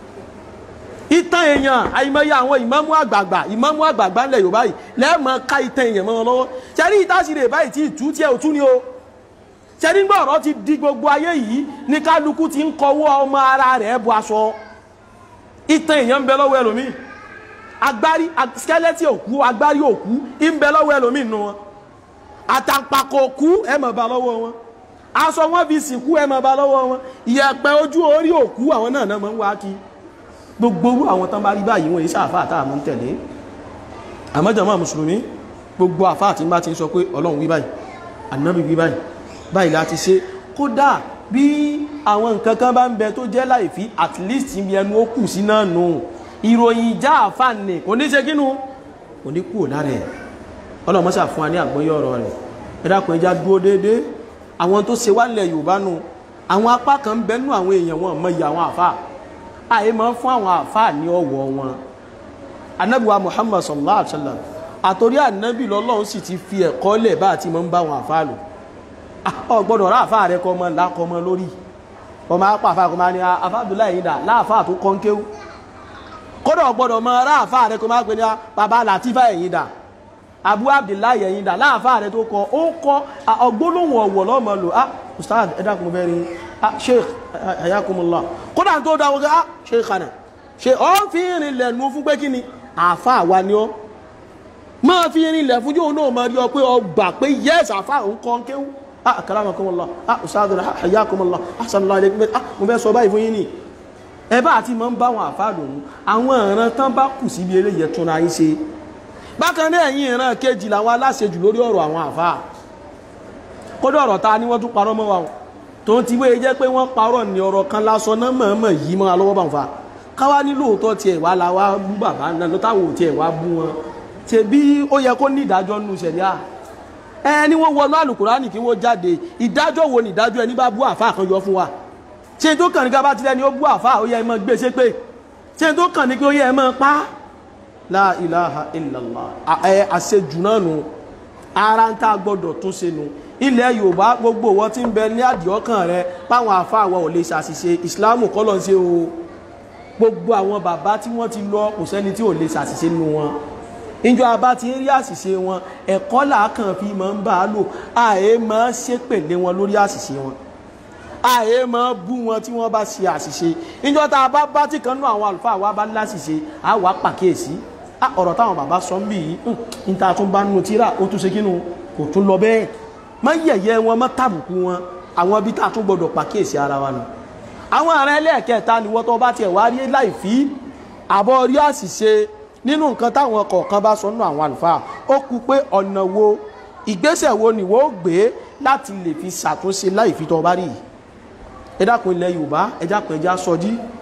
ìtàn èèyàn àìmọye àwọn ìmámù àgbààgbà ìmámù àgbààgbà ńlẹ̀ Yorùbá yìí lẹ́ẹ̀mọ́ ká ìtàn èèyàn mọ́ wọn lọ́wọ́ ṣe rí ìta sì rè báyìí tí ìtú tí ẹ ò tú ni o ṣe rí gbọ́ ọ̀rọ̀ ti di gbogbo ayé yìí ní kálukú ti ń kọwọ́ ọmọ ara rẹ̀ bu aṣọ ìtàn èèyàn ń bẹ lọ́wọ́ ẹlòmíì agbárí skeleton òkú agbárí òkú ń bẹ lọ́wọ́ ẹlòmíì nù wọn àtàǹpàkò òkú ẹ máa bá lọ́wọ́ wọn aṣọ wọn fi sìnkú ẹ máa bá lọ́wọ́ wọn ìyẹ̀pẹ̀ ojú orí òkú àwọn náà náà máa ń wá kí gbogbo orú àwọn tán bá rí báyìí wọn iṣẹ́ àfáà tá a máa ń tẹ̀lé àmọ́jọ̀mọ́ mùsùlùmí gbogbo àfáà tí bá ti ń sọ pé ọlọ́run wí báyìí ànábì wí báyìí báyìí láti ṣe kódà bí àwọn nǹkan kan bá ń bẹ tó jẹ́ láìfí at least ibi ẹnu ó kù sí náà nù ìròyìn ìjà àfáà nì kò ní ṣe kínú kò ní kúrò lára ẹ̀ ọlọ́mọ́sà fún wa ní àgbọ́yé ọ̀rọ̀ rẹ̀ ẹ̀dàkùn ẹja dúró dédé àwọn tó ṣe wálẹ̀ yorùbá nù àwọn apá kan ń bẹnu àwọn èèyàn wọn mọ iye àwọn àfà àyè máa ń fún àwọn àfà ní ọ̀wọ̀ wọn anabiwa muhammad sallallahu alaihi wa sallam àtòrí ànábì lọ́lọ́run sì ti fi ẹ̀kọ́ lẹ̀ bá àti máa ń bá àwọn àfà lò ọ gbọ́dọ̀ rà àfà rẹ kọ́ ọmọ làkọ́ ọmọ lórí ọmọ apá àfà kọ́ máa ní àfà abdullahi yìí dà láàfà tó kọ́ ń kéwú kódà gbọ́dọ̀ mọ rà àfà rẹ kọ́ máa pè ní baba latifa ẹ̀yìn dà abu abdullahi ẹ̀yìn dà láàfáà rẹ̀ tó kọ ó kọ ọgbólóhùn ọ̀wọ̀ lọ́mọ lò á ustad ẹ̀dàkùn bẹ́ẹ̀ rí ah sheikh ayakumullah kódà tó dáwọ́ gá sheikh ana ṣe ọ́ fi rìn lẹ̀nu fún pé kí ni àfáà wa ni ọ́ máa fi rìn lẹ̀ fún yóò náà máa rí ọ pé ọ gbà pé yes àfáà ń kọ́ kéwú ah karamakumullah ah ustad ayakumullah ah sallallahu alaykum ah mo fẹ́ sọ báyìí fún yín ni ẹ bá àti máa ń bá àwọn àfáà lòun àwọn ìran tán bá kù síbi eléyìí tún ra yín ṣe bákan náà ẹ̀yìn ìran kejì làwọn aláṣejù lórí ọ̀rọ̀ àwọn àfáà kódà ọ̀rọ̀ ta ni wọ́n tún parọ́ mọ́ wa o tó ń ti wé jẹ́ pé wọ́n parọ́ ní ọ̀rọ̀ kan lásán náà mọ̀ọ́mọ̀ yìí mọ́ alọ́wọ́ bá ń fa káwá ní lóòótọ́ tiẹ̀ wá la wá bú bàbá náà ló táwọn ò tiẹ̀ wá bú wọn ṣe bí ó yẹ kó ní ìdájọ́ nù ṣẹ̀ríà ẹ ní wọ́n wọnú àlùkùránì kí wọ́n jáde ìdájọ́ wo ni ìdájọ́ ẹni bá bú àfáà kan yọ fún wa ṣe tó kàn ní ká bá tilẹ̀ ni ó bú àfáà ó yẹ ẹ mọ́ gbé ṣépè ṣe tó kàn ní kí ó yẹ ẹ mọ́ pa á la ilaha illallah ẹ àṣejù náà nù ara ń tá gbọ́dọ̀ tún ṣe nù ilẹ̀ yorùbá gbogbo wọn tí ń bẹ ní àdìọ́kàn rẹ páwọn àfáàwọ̀ ò lè ṣàṣìṣe ìsìláàmù kọ́ lọ ń ṣe o gbogbo àwọn bàbá tí wọ́n ti lọ kò sẹ́ni tí ò lè ṣàṣìṣe nínú wọn ìjọ abá ti ń rí àṣìṣe wọn ẹ̀kọ́ làákàn fi máa ń bá a lò àyè máa ṣépèlé wọn lórí àṣìṣe wọn àyè máa bú wọn tí wọ́n bá ṣe àṣìṣe ìjọ tá a bá bá tí kan náà àwọn àlùfáà wa bá láṣìṣe á wàá pàkíyèsí ọ̀rọ̀ táwọn bàbá sọ ń bì yìí níta tún bá nù tíra ó tún ṣe kínú kò tún lọ bẹ́ẹ̀ má yẹ̀yẹ́ wọn má tàbùkù wọn àwọn ibi tá a tún gbọdọ̀ pàkíyèsí ara wa nù. àwọn ará ẹlẹ́ẹ̀kẹta ni wọ́n tó bá tiẹ̀ wá rí láì fi àbọ̀ rí àṣìṣe nínú nǹkan táwọn kọ̀ọ̀kan bá sọ nù àwọn àlùfáà ó kú pé ọ̀nà wo ìgbésẹ̀ wo ni wọ́n gbé láti lè fi ṣàtúnṣe láì fi tó bá rí yìí ẹ dákun ilẹ̀ Yorùbá ẹ dákun ẹja sọjí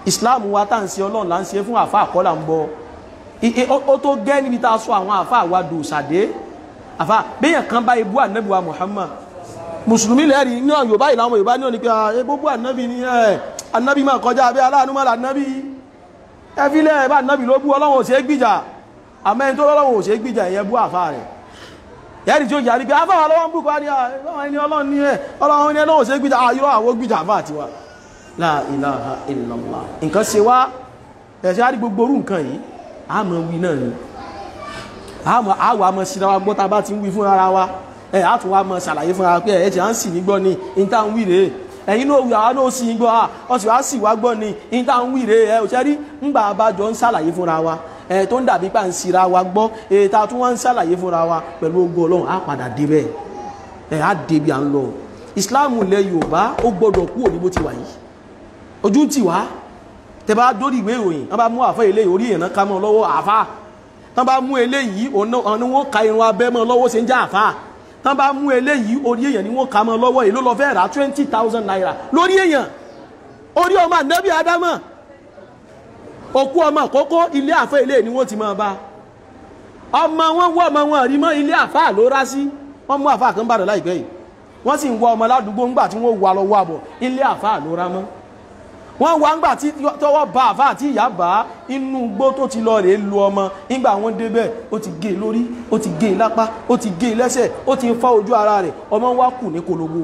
islam wa tá à ń ṣe ọlọ́run là ń ṣe fún àfa àkọ́là ń bọ ó tó gẹ́ níbi tá a sọ àwọn àfa àwa dò sàdé àfa béèyàn kan bá ibú ànábì wa muhammad mùsùlùmí lẹ́rì ní yorùbá ìlànà yorùbá ní òní pé ebóbú ànábì ní ẹ̀ ànábì máa kọjá abẹ́ aláàánú máa ànábì ẹfílẹ̀ ẹ̀bá ànábì ló bú ọlọ́run ò ṣe é gbìjà àmẹ́ni tó lọ́wọ́ ò ṣe é gbìjà ìyẹn bú àfa rẹ̀ yẹ́rì tí ó yàrí pé afáwà lọ́wọ́ ń bú kọ́ ní ẹni ọlọ́run ní ẹ̀ ọlọ́run ní ẹlọ́wọ́ ṣe é gbìjà àyírọ̀ àwọn gbìjà àfà àtiwá la ilaha illallah nǹkan ṣe wá ẹ̀ṣẹ́ àrí gbogbo orú nǹkan yìí a mọ̀ wí náà ni àwọ̀ àmọ̀ síra wa gbọ́ta bá ti ń wí fún ara wa ẹ̀ á tún wá mọ̀ ṣàlàyé fún ara pé ẹ̀ ṣe à ń sì ní gbọ́ ni ìta ń wí rèé ẹ̀yin náà wí àwa náà sì ń gbọ́ à ọ̀sì wá sì wá gbọ́ ni ìta ń wí rèé ẹ̀ òṣèré ńgbà abájọ ń ṣàlàyé fúnra wa ẹ̀ tó ń dàbí pa ń sira wa gbọ́ èyí tá a tún wá ń ṣàlàyé fúnra wa pẹ̀lú ogun ọlọ́run á padà débẹ̀ ẹ̀ á débi à ń lọ ìsìláàmù ilẹ̀ yorùbá ó gbọ́dọ̀ kú òní bó ti wà yìí ojú ń tì wá tẹ bá dórí ìwé ìròyìn wọ́n bá mú àfẹ́ eléyìí orí èèyàn ká mọ́ lọ́wọ́ àfá tán bá mú eléyìí òun ni wọ́n ka irun abẹ́ mọ́ lọ́wọ́ ṣe ń já àfá tán bá mú eléyìí orí èèyàn ni wọ́n ká mọ́ lọ́wọ́ èló lọ fẹ́ rà twenty thousand naira lórí èèyàn orí ọmọ ànábì ádámọ̀ òkú ọmọ àkókò ilé àfẹ́ eléyìí ni wọ́n ti máa bá ọmọ wọn wọ́ ọmọ wọn rí mọ́ ilé àfá ló rá sí wọ́n mú àfá kan bàdàn láìpẹ́ yìí wọ́n sì ń wọ ọmọ ládùúgbò ńgbà tí wọ́n wà lọ́wọ́ àbọ̀ ilé àfá ló rá mọ́ wọ́n wá ń gbà tí tọwọ́ bá àfá àti ìyá bá inú igbó tó ti lọ rèé lu ọmọ nígbà wọ́n débẹ̀ ó ti gé lórí ó ti gé lápá ó ti gé lẹ́sẹ̀ ó ti fọ́ ojú ara rẹ̀ ọmọ wá kù ní kologo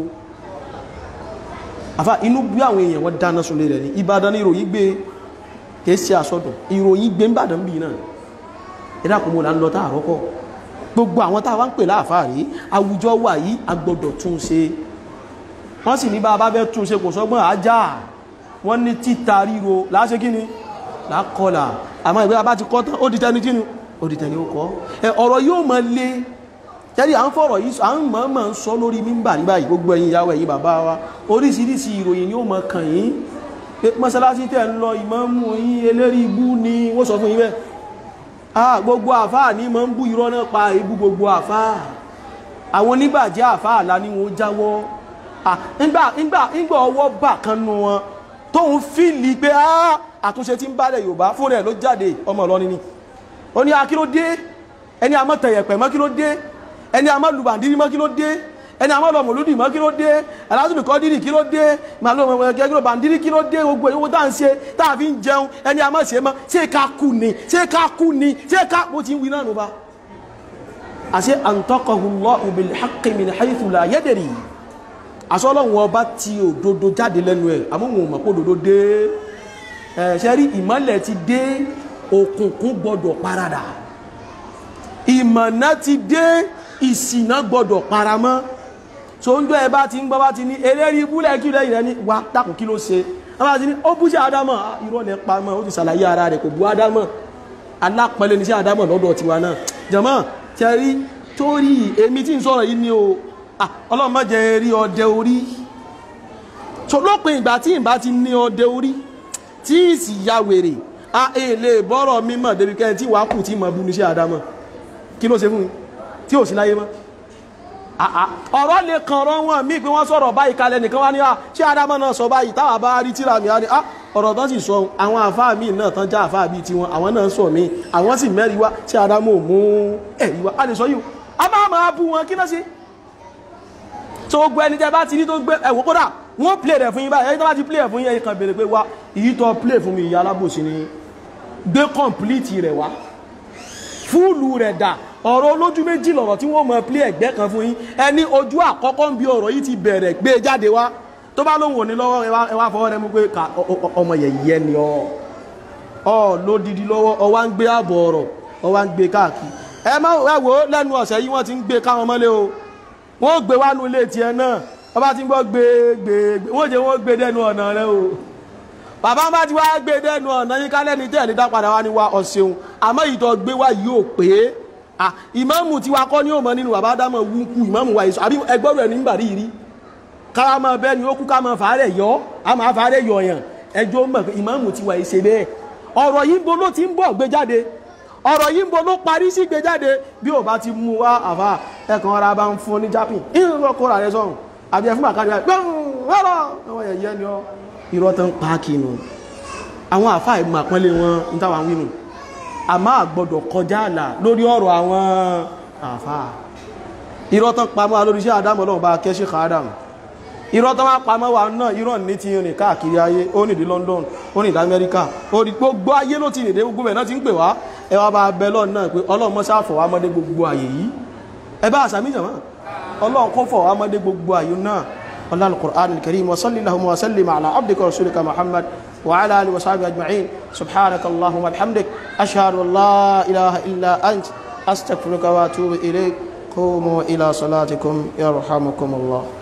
àfá inú bí àwọn èèyàn wọ́n dáná sunlé rẹ̀ ní Ìbàdàn ní ìròyìn gbé kìí ṣe àsọdùn ìròyìn gbé ń bàdàn bì náà ẹ̀dá kò mọ̀ là ń lọ táàrọ́ kọ́ gbogbo àwọn táwa ń pè láàfáà rí àwùjọ wà yìí a gbọ́dọ̀ tún ṣe wọ́n sì ní bá a bá fẹ́ tún ṣe kò sọ́gbọ́n ajá wọ́n ní títa ríro láṣẹ kí ni lákọlà àmọ́ ìgbé bá ti kọ́ tán ó di tẹni kíni ó di tẹni ó kọ́ ẹ ọ̀rọ̀ yóò mọ lé tẹ́lẹ̀ à ń fọ̀rọ̀ yìí à ń mọ̀ mọ̀ ń sọ lórí mímbà ní báyìí gbogbo ẹ̀yin ìyàwó ẹ̀yin bàbá wa oríṣiríṣi ìròyìn yóò mọ kàn yín pé mọ́sálásí tẹ̀ ń lọ ìmáàmù yín eléri ibú ni wọ́n sọ fún yín bẹ́ẹ̀ ah gbogbo àfáà ní mọ́ ń bú irọ́ náà pa ibú gbogbo àfáà àwọn oníbàjẹ́ àfáà lá ní wọn jáwọ́ ah ńgbà ńgbà ńgbà ọwọ́ bà kan nu wọn tóun fíìlì pé àtúnṣe tí ń bá lẹ̀ Yorùbá fún rẹ̀ ló jáde ọmọ Ìlọrin ni ó ní akílódé ẹni àmọ́ tẹ̀yẹ̀pẹ̀ mọ́ kí ló dé ẹni àmọ́ lùbàndírí mọ́ kí ló dé ẹni àmọ́ lọ́mọlúdì mọ́ kí ló dé aláàtúndì kọ́ dírì kí ló dé màlúwẹ̀kẹ́ kí ló bàndírí kí ló dé gbogbo owó tá à ń ṣe tá a fi ń jẹun ẹni àmọ́ ṣe mọ́ ṣé ká kú ni ṣé ká kú ni ṣé ká mo ti ń wí náà nù bá. àṣẹ antaqahullahu bil haqqi min haythu la yadri àsọlọ́run ọba ti òdodo jáde lẹ́nu ẹ̀ àmúhùn mọ̀ pé òdodo dé ẹ̀ṣẹ́ rí ìmọ́lẹ̀ ti dé òkùnkùn gbọ́dọ̀ paradà ìmọ̀nà ti dé ìsìnà gbọ́dọ̀ paramọ́ so ń jọ ẹ bá ti ń gbọ́ bá ti ní eléri ibúlẹ̀ kí lẹ́yìn rẹ̀ ní wà dákùn kí ló ṣe wọ́n bá ti ní ó bú sí àdámọ̀ irọ́ lẹ pa mọ́ ó ti ṣàlàyé ara rẹ̀ kò bú àdámọ̀ alápẹ̀lẹ̀ ní sí àdámọ̀ lọ́dọ̀ tiwa náà jẹ̀mọ́ tẹ́rí torí èmi tí ń sọ̀rọ̀ yìí ni o ọlọ́run má jẹ́ rí ọdẹ orí so lópin ìgbà tí ìbá ti ní ọdẹ orí tí ìsì ya wèrè a èlé bọ́rọ̀ mímọ̀ débi kẹ́ni tí wàá kù tí mọ̀ bú ní sí àdámọ̀ kí ló ṣe fún mi tí ò sí láyé mọ́ ọ̀rọ̀ lè kàn ọ̀rọ̀ wọn mí pé wọ́n sọ̀rọ̀ báyìí kalẹ̀ nìkan wá ní à ṣé adámọ́ náà sọ báyìí táwà bá rí tíra mi á ní à ọ̀rọ̀ tán sì sọ àwọn àfáà míì náà tán já àfáà bíi tiwọn àwọn náà sọ mí àwọn sì mẹ́rin wá ṣé adámọ́ ò mú ẹ̀rí wá a lè sọ yìí a máa máa bú wọn kí náà ṣe tó gbọ́ ẹni tẹ́ bá ti ní tó gbé ẹ̀wọ̀ kódà wọ́n play rẹ̀ fún yín báyìí ẹni tó bá ti play rẹ̀ fún yín ẹ̀yìn kan béèrè pé wá èyí tó play fún mi ìyá alábòsí ni gbé complete rẹ̀ wá fúùlù rẹ̀ dà ọ̀rọ̀ olójú méjì lọ̀rọ̀ tí wọ́n mọ̀ plé ẹ̀gbẹ́ kan fún yín ẹni ojú àkọ́kọ́ ń bí ọ̀rọ̀ yìí ti bẹ̀rẹ̀ gbé jáde wá tó bá lóhùn òní lọ́wọ́ ẹ wá fọwọ́ rẹ mú pé ọmọ yẹ̀yẹ́ ni ọ ọ lódìdí lọ́wọ́ ọ wá ń gbé ààbọ̀ ọ̀rọ̀ ọ wá ń gbé káàkiri ẹ má ẹ wò ó lẹ́nu ọ̀sẹ̀ yìí wọ́n ti ń gbé káwọn mọ́lé o wọ́n gbé wá nu ilé tiẹ̀ náà wọ́n bá ti ń gbọ́ gbé gbé wọ́n jẹ́ wọ́n gbé dẹ́nu ọ̀nà rẹ o bàbá bá ti wá gbé dẹ́nu ọ̀nà yín kálẹ́ni tẹ́ẹ̀ dá padà wá ní wa ọ̀sẹ̀un àmọ́ ìtọ́ gbé wá yóò pé ìmáàmù tí wa kọ́ ní òmọ nínú bàbá dámọ̀ wúkú ìmáàmù wa ìsọ àbí ẹgbọ́rù ẹ̀ nígbà rí rí kára máa bẹ́ẹ̀ ni ó kú ká máa fàárẹ̀ yọ á máa fàárẹ̀ yọ yàn ẹjọ́ mọ̀ pé ìmáàmù tí wa ìṣe bẹ́ẹ̀ ọ̀rọ̀ yìí ń bo ló ti ń bọ̀ gbé jáde ọ̀rọ̀ yìí ń bo ló parí sí gbé jáde bí ò bá ti mú wá àfà ẹ̀kan ara bá ń fún ní jápìn ìrọ̀ kóra rẹ sọ̀rùn àbí ẹ̀fún àkárí rẹ̀ rárá àwọn ẹ̀yẹ ni ọ irọ́ tó ń pa kinu àwọn àfáà ìmọ̀ àpọ́nlé wọn ń táwọn wínú a máa gbọ́dọ̀ kọjá àlà lórí ọ̀rọ̀ àwọn àfáà irọ́ tán pamọ́ lórí iṣẹ́ àdámọ́ lọ́wọ́ bá kẹ́ṣẹ́ kàádàmù irọ́ tán wá pamọ́ wa náà irọ́ ní ti rìn káàkiri ayé ó nìdí London ó nìdí Amẹ́ríkà ó ní gbogbo ayé ló ti nìdí gbogbo ẹ̀ náà ti ń pè wá ẹ wá bá bẹ lọ́ọ̀ náà pé Ọlọ́run mọ́ sáfọ̀ wá mọ́dé gbogbo ayé yìí ẹ bá àṣà míjàmá Ọlọ́run kọ́ fọ̀ wá mọ́dé gbogbo ayé náà ọlá al-Qur'an al-Karim wa salli lahum wa sallim ala abdika rasulika Muhammad wa ala alihi wa sahbihi ajma'in subhanaka allahumma bihamdik ashhadu an la ilaha illa ant astaghfiruka wa atubu ilayk qumu ila salatikum yarhamukum Allah